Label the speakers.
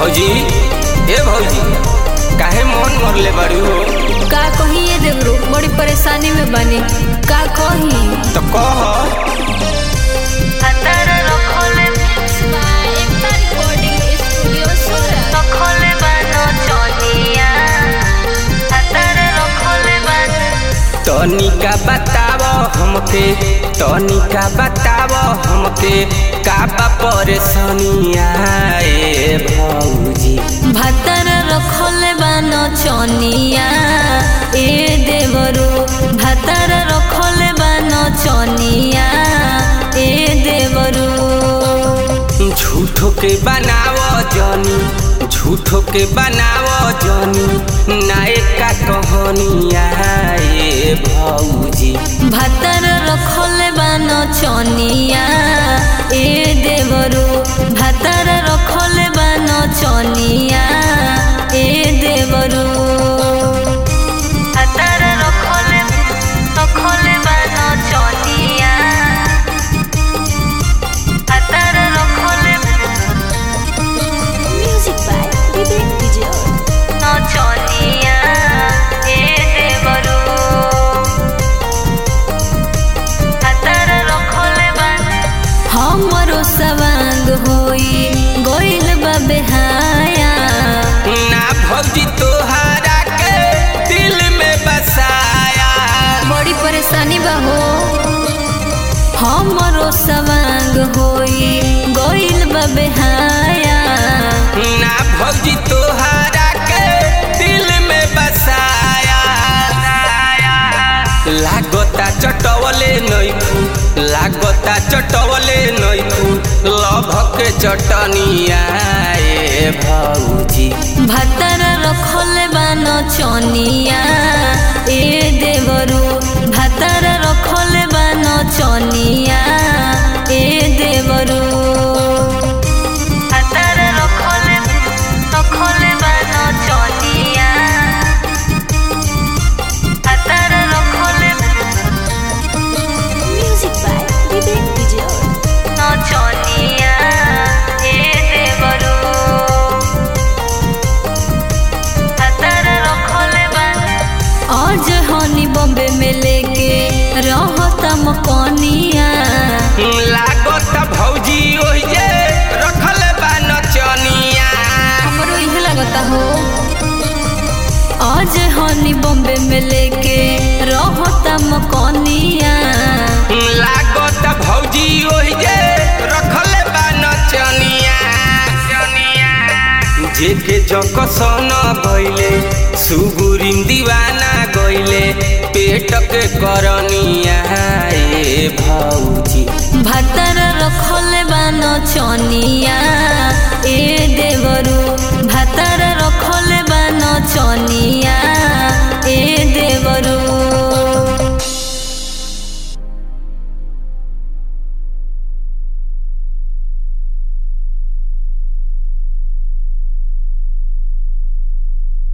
Speaker 1: भौजी ए भौजी काहे मन मरले बाड़ी हो
Speaker 2: का कही ये देवरो बड़ी परेशानी में बनी का कही
Speaker 1: तो कह तनिका बताव हमके तनिका बताव हमके का बा परेशानिया ए भौजी
Speaker 2: भातर रखले बानो चनिया ए देवरो भातर रखले बानो चनिया ए देवरो
Speaker 1: झूठो के बनाव जनी झूठो के बनाव जनी नायका कहानिया ए भौजी
Speaker 2: भातर रखले बानो चनिया ए देवरो भातर रखले बानो चनिया ए देवरो भातर रखले रखले बानो चनिया भातर रखले म्यूजिक बाय विवेक विजय नो चनिया ए देवरो हमरो सवांग होई गोइल बा बेहाया
Speaker 1: ना भौजी तोहरा के दिल में बसाया
Speaker 2: बड़ी परेशानी बा हो हमरो सवांग होई गोइल बा बेहाया
Speaker 1: ना भौजी तोहरा के दिल में बसाया लागता चटवले नैखू लागता चटवले नैखू लभ के चटनिया ए भौजी
Speaker 2: भातर रखले बानो चनिया ए देवरू भातर रखले बानो चनिया ए देवरू भातर रखले रखले बानो चनिया भातर रखले म्यूजिक बाय विवेक विजय नो चनिया ए देवरू आज हनी बॉम्बे में लेके रहता मकनिया
Speaker 1: लागत भौजी ओहिजे रखल बा नचनिया
Speaker 2: हमरो इहे लगता हो आज हनी बॉम्बे में लेके रहता मकनिया
Speaker 1: लागत भौजी ओहिजे रखल बा नचनिया जेके जकसन गइले सुगुरिम दीवाना गइले पेट के करनिया ए भौजी
Speaker 2: भातर रखले बानो चनिया ए